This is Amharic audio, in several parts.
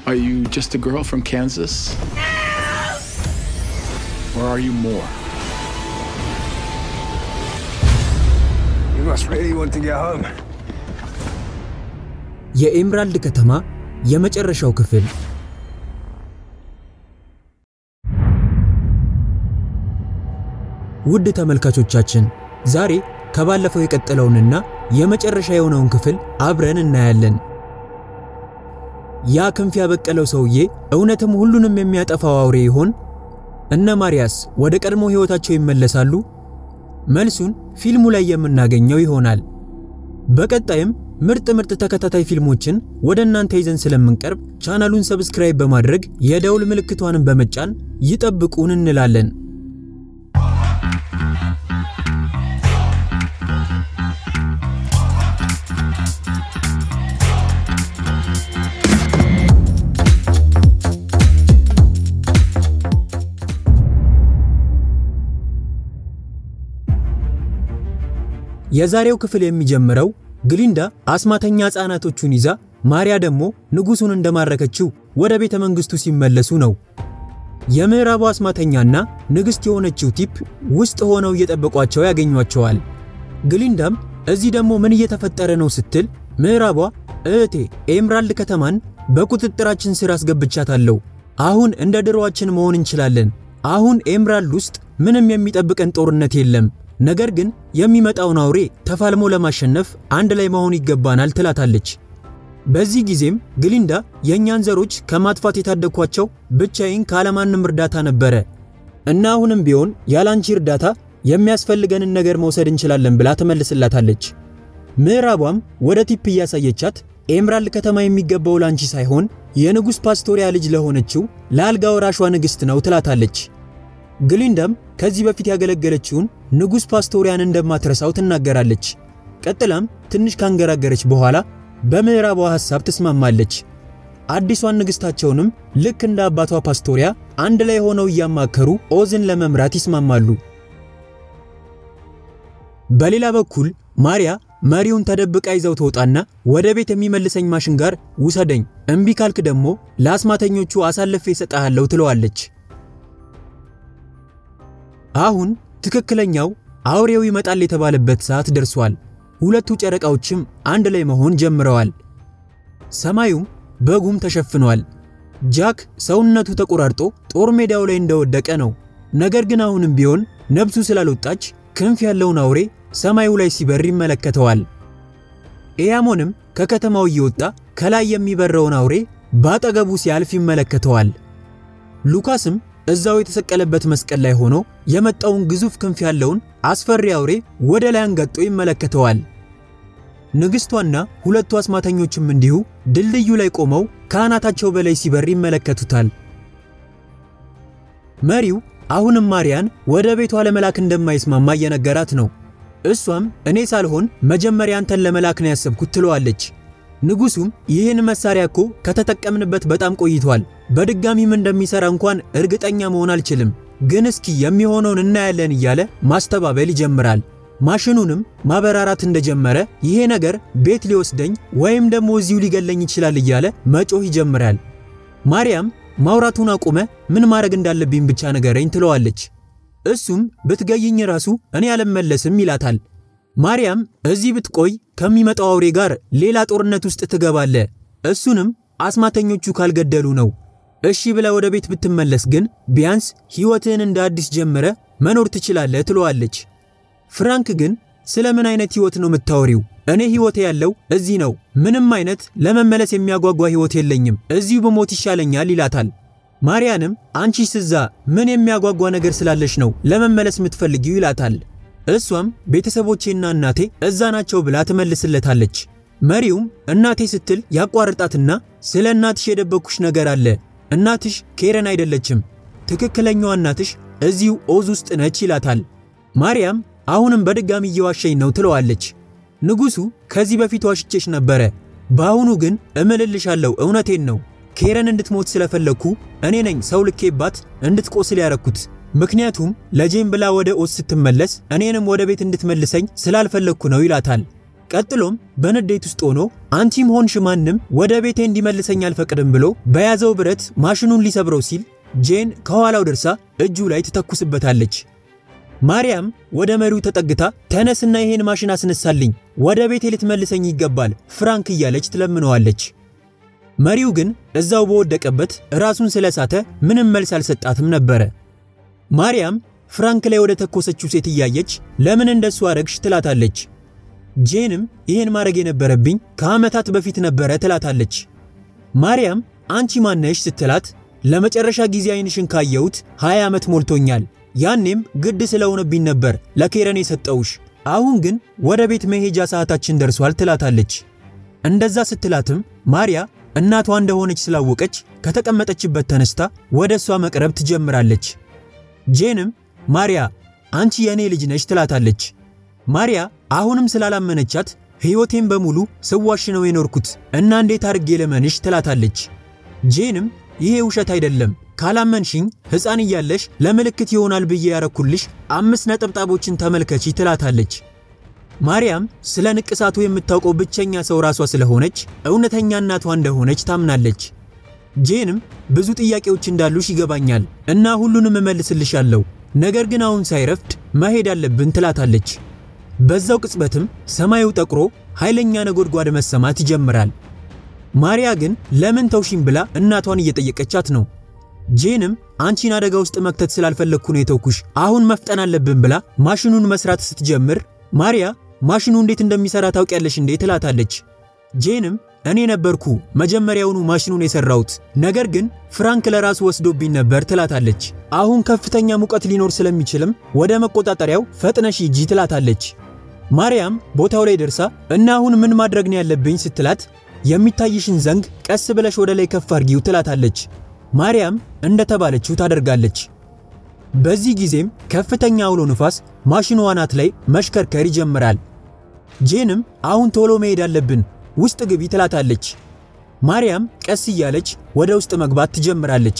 Are you just a girl from Kansas? Or are you more? You must really want to get home. የኤምራልድ ከተማ የመጨረሻው ክፍል ውድ ተመልካቾቻችን ዛሬ ከባለፈው የቀጠለውንና የመጨረሻ የሆነውን ክፍል አብረን እናያለን። ያ ክንፍ ያበቀለው ሰውዬ እውነትም ሁሉንም የሚያጠፋው አውሬ ይሆን? እነ ማሪያስ ወደ ቀድሞ ሕይወታቸው ይመለሳሉ? መልሱን ፊልሙ ላይ የምናገኘው ይሆናል። በቀጣይም ምርጥ ምርጥ ተከታታይ ፊልሞችን ወደ እናንተ ይዘን ስለምንቀርብ ቻናሉን ሰብስክራይብ በማድረግ የደውል ምልክቷንም በመጫን ይጠብቁን እንላለን። የዛሬው ክፍል የሚጀምረው ግሊንዳ አስማተኛ ሕፃናቶቹን ይዛ ማሪያ ደግሞ ንጉሡን እንደማረከችው ወደ ቤተ መንግሥቱ ሲመለሱ ነው። የምዕራቡ አስማተኛና ንግሥት የሆነችው ቲፕ ውስጥ ሆነው እየጠበቋቸው ያገኟቸዋል። ግሊንዳም እዚህ ደግሞ ምን እየተፈጠረ ነው ስትል ምዕራቧ እህቴ ኤምራልድ ከተማን በቁጥጥራችን ስር አስገብቻታለሁ። አሁን እንደ ድሮዋችን መሆን እንችላለን። አሁን ኤምራልድ ውስጥ ምንም የሚጠብቀን ጦርነት የለም። ነገር ግን የሚመጣውን አውሬ ተፋልሞ ለማሸነፍ አንድ ላይ መሆን ይገባናል ትላታለች። በዚህ ጊዜም ግሊንዳ የእኛን ዘሮች ከማጥፋት የታደግኳቸው ብቻዬን ካለማንም እርዳታ ነበረ እና አሁንም ቢሆን ያላንቺ እርዳታ የሚያስፈልገንን ነገር መውሰድ እንችላለን ብላ ትመልስላታለች። ምዕራቧም ወደ ቲፕ እያሳየቻት ኤምራልድ ከተማ የሚገባው ላንቺ ሳይሆን የንጉሥ ፓስቶሪያ ልጅ ለሆነችው ለአልጋ ወራሿ ንግሥት ነው ትላታለች። ግሊንዳም ከዚህ በፊት ያገለገለችውን ንጉሥ ፓስቶሪያን እንደማትረሳው ትናገራለች። ቀጥላም ትንሽ ካንገራገረች በኋላ በምዕራቧ ሐሳብ ትስማማለች። አዲሷን ንግሥታቸውንም ልክ እንደ አባቷ ፓስቶሪያ አንድ ላይ ሆነው እያማከሩ ኦዝን ለመምራት ይስማማሉ። በሌላ በኩል ማሪያ መሪውን ተደብቃ ይዘው ትወጣና ወደ ቤት የሚመልሰኝ ማሽን ጋር ውሰደኝ፣ እምቢ ካልክ ደግሞ ለአስማተኞቹ አሳልፌ እሰጥሃለሁ ትለዋለች። አሁን ትክክለኛው አውሬው ይመጣል የተባለበት ሰዓት ደርሷል። ሁለቱ ጨረቃዎችም አንድ ላይ መሆን ጀምረዋል። ሰማዩም በጉም ተሸፍኗል። ጃክ ሰውነቱ ተቆራርጦ ጦር ሜዳው ላይ እንደወደቀ ነው። ነገር ግን አሁንም ቢሆን ነብሱ ስላልወጣች ክንፍ ያለውን አውሬ ሰማዩ ላይ ሲበር ይመለከተዋል። ኤያሞንም ከከተማው እየወጣ ከላይ የሚበረውን አውሬ ባጠገቡ ሲያልፍ ይመለከተዋል። ሉካስም እዛው የተሰቀለበት መስቀል ላይ ሆኖ የመጣውን ግዙፍ ክንፍ ያለውን አስፈሪ አውሬ ወደ ላይ አንጋጦ ይመለከተዋል። ንግሥቷና ሁለቱ አስማተኞችም እንዲሁ ድልድዩ ላይ ቆመው ከአናታቸው በላይ ሲበር ይመለከቱታል። መሪው አሁንም ማሪያን ወደ ቤቷ ለመላክ እንደማይስማማ እየነገራት ነው። እሷም እኔ ሳልሆን መጀመሪያ አንተን ለመላክ ነው ያሰብኩት ትለዋለች። ንጉሱም ይህን መሳሪያ እኮ ከተጠቀምንበት በጣም ቆይቷል። በድጋሚም እንደሚሰራ እንኳን እርግጠኛ መሆን አልችልም፣ ግን እስኪ የሚሆነውን እናያለን እያለ ማስተባበል ይጀምራል። ማሽኑንም ማበራራት እንደጀመረ ይሄ ነገር ቤት ሊወስደኝ ወይም ደግሞ እዚሁ ሊገለኝ ይችላል እያለ መጮህ ይጀምራል። ማርያም ማውራቱን አቁመ ምን ማድረግ እንዳለብኝ ብቻ ንገረኝ ትለዋለች። እሱም ብትገይኝ ራሱ እኔ አልመለስም ይላታል። ማርያም እዚህ ብትቆይ ከሚመጣው አውሬ ጋር ሌላ ጦርነት ውስጥ ትገባለ፣ እሱንም አስማተኞቹ ካልገደሉ ነው። እሺ ብለ ወደ ቤት ብትመለስ ግን ቢያንስ ሕይወትህን እንደ አዲስ ጀምረ መኖር ትችላለህ ትለዋለች። ፍራንክ ግን ስለ ምን አይነት ሕይወት ነው የምታወሪው? እኔ ሕይወቴ ያለው እዚህ ነው። ምንም አይነት ለመመለስ የሚያጓጓ ሕይወት የለኝም። እዚሁ በሞት ይሻለኛል ይላታል። ማርያንም አንቺ ስዛ ምን የሚያጓጓ ነገር ስላለሽ ነው ለመመለስ የምትፈልጊው ይላታል። እሷም ቤተሰቦቼና እናቴ እዛ ናቸው ብላ ትመልስለታለች። መሪውም እናቴ ስትል ያቋርጣትና ስለ እናትሽ የደበኩሽ ነገር አለ። እናትሽ ኬረን አይደለችም። ትክክለኛዋ እናትሽ እዚሁ ኦዝ ውስጥ ነች ይላታል። ማርያም አሁንም በድጋሚ እየዋሸኝ ነው ትለዋለች። ንጉሡ ከዚህ በፊት ዋሽቼሽ ነበረ፣ በአሁኑ ግን እምልልሻለሁ እውነቴን ነው። ኬረን እንድትሞት ስለፈለግኩ እኔ ነኝ ሰው ልኬባት እንድትቆስል ያረኩት። ምክንያቱም ለጄም ብላ ወደ ኦዝ ስትመለስ እኔንም ወደ ቤት እንድትመልሰኝ ስላልፈለግኩ ነው ይላታል። ቀጥሎም በንዴት ውስጥ ሆኖ አንቺም ሆንሽ ማንም ወደ ቤቴ እንዲመልሰኝ አልፈቅድም ብሎ በያዘው ብረት ማሽኑን ሊሰብረው ሲል ጄን ከኋላው ደርሳ እጁ ላይ ትተኩስበታለች። ማርያም ወደ መሪው ተጠግታ ተነስና ይሄን ማሽን አስነሳልኝ፣ ወደ ቤቴ ልትመልሰኝ ይገባል ፍራንክ እያለች ትለምነዋለች። መሪው ግን እዛው በወደቀበት ራሱን ስለሳተ ምንም መልስ አልሰጣትም ነበረ። ማርያም ፍራንክ ላይ ወደ ተኮሰችው ሴት እያየች ለምን እንደሱ አረግሽ ትላታለች። ጄንም ይሄን ማድረግ የነበረብኝ ከዓመታት በፊት ነበረ ትላታለች። ማርያም አንቺ ማነሽ ስትላት ለመጨረሻ ጊዜ አይንሽን ካየሁት 20 ዓመት ሞልቶኛል። ያኔም ግድ ስለሆነብኝ ነበር ለኬረን የሰጠውሽ። አሁን ግን ወደ ቤት መሄጃ ሰዓታችን ደርሷል ትላታለች። እንደዛ ስትላትም ማርያ እናቷ እንደሆነች ስላወቀች ከተቀመጠችበት ተነስታ ወደ እሷ መቅረብ ትጀምራለች። ጄንም ማርያ አንቺ የእኔ ልጅ ነሽ ትላታለች። ማርያ አሁንም ስላላመነቻት ሕይወቴን በሙሉ ስዋሽ ነው የኖርኩት እና እንዴት አድርጌ ለመንሽ ትላታለች። ጄንም ይሄ ውሸት አይደለም፣ ካላመንሽኝ ሕፃን እያለሽ ለምልክት ይሆናል ብዬ ያረኩልሽ አምስት ነጠብጣቦችን ተመልከቺ ትላታለች። ማርያም ስለ ንቅሳቱ የምታውቀው ብቸኛ ሰው ራሷ ስለሆነች እውነተኛ እናቷ እንደሆነች ታምናለች። ጄንም ብዙ ጥያቄዎች እንዳሉሽ ይገባኛል እና ሁሉንም እመልስልሻለሁ፣ ነገር ግን አሁን ሳይረፍድ መሄድ አለብን ትላታለች። በዛው ቅጽበትም ሰማዩ ጠቁሮ ኃይለኛ ነጎድጓድ መሰማት ይጀምራል። ማርያ ግን ለምን ተውሽኝ ብላ እናቷን እየጠየቀቻት ነው። ጄንም አንቺን አደጋ ውስጥ መክተት ስላልፈለግኩ ነው የተውኩሽ፣ አሁን መፍጠን አለብን ብላ ማሽኑን መስራት ስትጀምር ማርያ ማሽኑ እንዴት እንደሚሰራ ታውቂያለሽ እንዴ ትላታለች። ጄንም እኔ ነበርኩ መጀመሪያውኑ ማሽኑን የሰራሁት፣ ነገር ግን ፍራንክ ለራሱ ወስዶብኝ ነበር ትላታለች። አሁን ከፍተኛ ሙቀት ሊኖር ስለሚችልም ወደ መቆጣጠሪያው ፈጥነሽ ሂጂ ትላታለች። ማርያም ቦታው ላይ ደርሳ እና አሁን ምን ማድረግ ነው ያለብኝ ስትላት የሚታይሽን ዘንግ ቀስ ብለሽ ወደ ላይ ከፍ አድርጊው ትላታለች። ማርያም እንደተባለችው ታደርጋለች። በዚህ ጊዜም ከፍተኛ አውሎ ንፋስ ማሽኑ አናት ላይ መሽከርከር ይጀምራል። ጄንም አሁን ቶሎ መሄድ አለብን ውስጥ ግቢ ትላታለች። ማርያም ቀስ እያለች ወደ ውስጥ መግባት ትጀምራለች።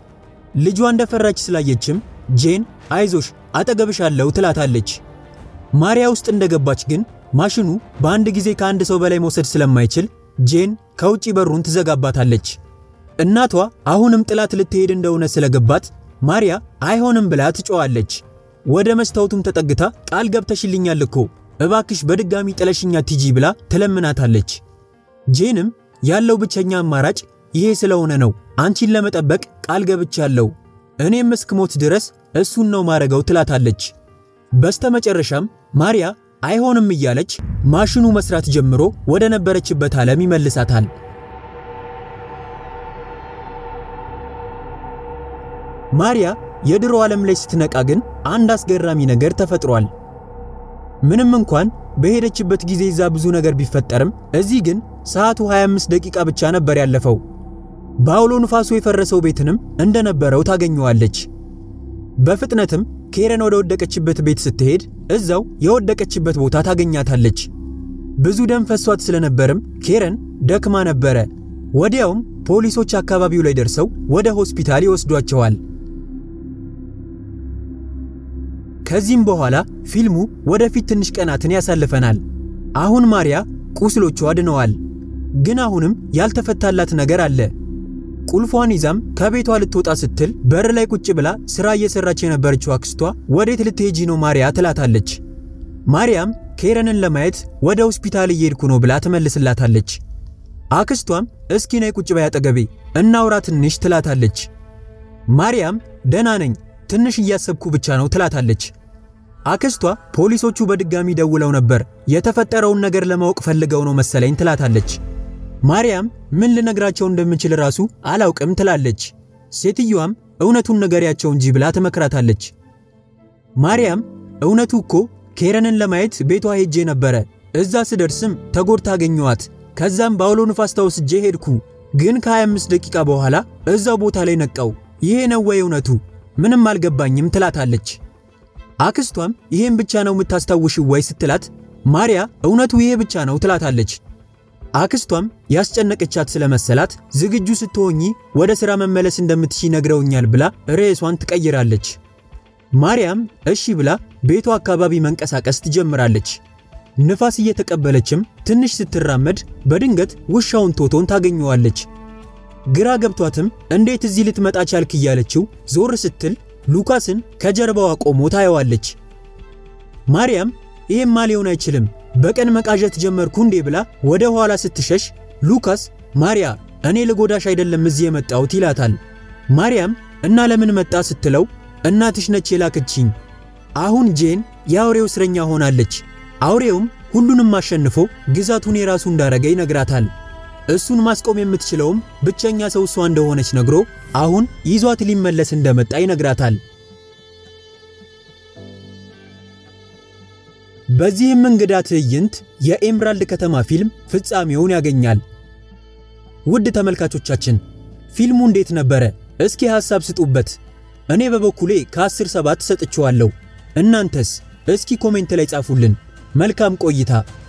ልጇ እንደፈራች ስላየችም ጄን አይዞሽ አጠገብሻለሁ ትላታለች። ማርያ ውስጥ እንደገባች ግን ማሽኑ በአንድ ጊዜ ከአንድ ሰው በላይ መውሰድ ስለማይችል ጄን ከውጪ በሩን ትዘጋባታለች። እናቷ አሁንም ጥላት ልትሄድ እንደሆነ ስለገባት ማርያ አይሆንም ብላ ትጮዋለች። ወደ መስታወቱም ተጠግታ ቃል ገብተሽልኛል እኮ እባክሽ በድጋሚ ጥለሽኛ ቲጂ ብላ ትለምናታለች። ጄንም ያለው ብቸኛ አማራጭ ይሄ ስለሆነ ነው አንቺን ለመጠበቅ ቃል ገብቻለሁ፣ እኔም እስክሞት ድረስ እሱን ነው ማረገው ትላታለች። በስተመጨረሻም ማርያ አይሆንም እያለች ማሽኑ መስራት ጀምሮ ወደ ነበረችበት ዓለም ይመልሳታል። ማርያ የድሮ ዓለም ላይ ስትነቃ ግን አንድ አስገራሚ ነገር ተፈጥሯል። ምንም እንኳን በሄደችበት ጊዜ እዛ ብዙ ነገር ቢፈጠርም እዚህ ግን ሰዓቱ 25 ደቂቃ ብቻ ነበር ያለፈው። በአውሎ ንፋሱ የፈረሰው ቤትንም እንደነበረው ታገኘዋለች። በፍጥነትም ኬረን ወደ ወደቀችበት ቤት ስትሄድ እዛው የወደቀችበት ቦታ ታገኛታለች። ብዙ ደም ፈሷት ስለነበርም ኬረን ደክማ ነበረ። ወዲያውም ፖሊሶች አካባቢው ላይ ደርሰው ወደ ሆስፒታል ይወስዷቸዋል። ከዚህም በኋላ ፊልሙ ወደፊት ትንሽ ቀናትን ያሳልፈናል። አሁን ማርያ ቁስሎቿ ድነዋል። ግን አሁንም ያልተፈታላት ነገር አለ። ቁልፏን ይዛም ከቤቷ ልትወጣ ስትል በር ላይ ቁጭ ብላ ስራ እየሰራች የነበረችው አክስቷ ወዴት ልትሄጂ ነው ማርያ ትላታለች። ማርያም ኬረንን ለማየት ወደ ሆስፒታል እየሄድኩ ነው ብላ ትመልስላታለች። አክስቷም እስኪ ነይ ቁጭ በይ አጠገቤ እናውራ ትንሽ ትላታለች። ማርያም ደህና ነኝ ትንሽ እያሰብኩ ብቻ ነው ትላታለች። አክስቷ ፖሊሶቹ በድጋሚ ደውለው ነበር የተፈጠረውን ነገር ለማወቅ ፈልገው ነው መሰለኝ ትላታለች። ማርያም ምን ልነግራቸው እንደምችል ራሱ አላውቅም ትላለች። ሴትየዋም እውነቱን ንገሪያቸው እንጂ ብላ ትመክራታለች። ማርያም እውነቱ እኮ ኬረንን ለማየት ቤቷ ሄጄ ነበረ። እዛ ስደርስም ተጎድታ አገኘኋት። ከዛም በአውሎ ንፋስ ተወስጄ ሄድኩ። ግን ከ25 ደቂቃ በኋላ እዛው ቦታ ላይ ነቃው። ይሄ ነው ወይ እውነቱ? ምንም አልገባኝም ትላታለች። አክስቷም ይሄን ብቻ ነው የምታስታውሽው ወይ ስትላት ማርያ እውነቱ ይሄ ብቻ ነው ትላታለች። አክስቷም ያስጨነቀቻት ስለመሰላት ዝግጁ ስትሆኚ ወደ ሥራ መመለስ እንደምትሺ ነግረውኛል ብላ ርዕሷን ትቀይራለች። ማርያም እሺ ብላ ቤቷ አካባቢ መንቀሳቀስ ትጀምራለች። ንፋስ እየተቀበለችም ትንሽ ስትራመድ በድንገት ውሻውን ቶቶን ታገኘዋለች። ግራ ገብቷትም እንዴት እዚህ ልትመጣ ቻልክ እያለችው ዞር ስትል ሉካስን ከጀርባዋ ቆሞ ታየዋለች። ማርያም ይሄማ ሊሆን አይችልም በቀን መቃዠት ጀመርኩ እንዴ ብላ ወደ ኋላ ስትሸሽ ሉካስ ማርያ እኔ ልጎዳሽ አይደለም እዚህ የመጣሁት ይላታል። ማርያም እና ለምን መጣ ስትለው እናትሽ ነች የላከችኝ። አሁን ጄን የአውሬው እስረኛ ሆናለች። አውሬውም ሁሉንም አሸንፎ ግዛቱን የራሱ እንዳረገ ይነግራታል። እሱን ማስቆም የምትችለውም ብቸኛ ሰው እሷ እንደሆነች ነግሮ አሁን ይዟት ሊመለስ እንደመጣ ይነግራታል። በዚህም እንግዳ ትዕይንት የኤምራልድ ከተማ ፊልም ፍጻሜውን ያገኛል። ውድ ተመልካቾቻችን ፊልሙ እንዴት ነበረ? እስኪ ሐሳብ ስጡበት። እኔ በበኩሌ ከ10 7 ሰጥቼዋለሁ። እናንተስ? እስኪ ኮሜንት ላይ ጻፉልን። መልካም ቆይታ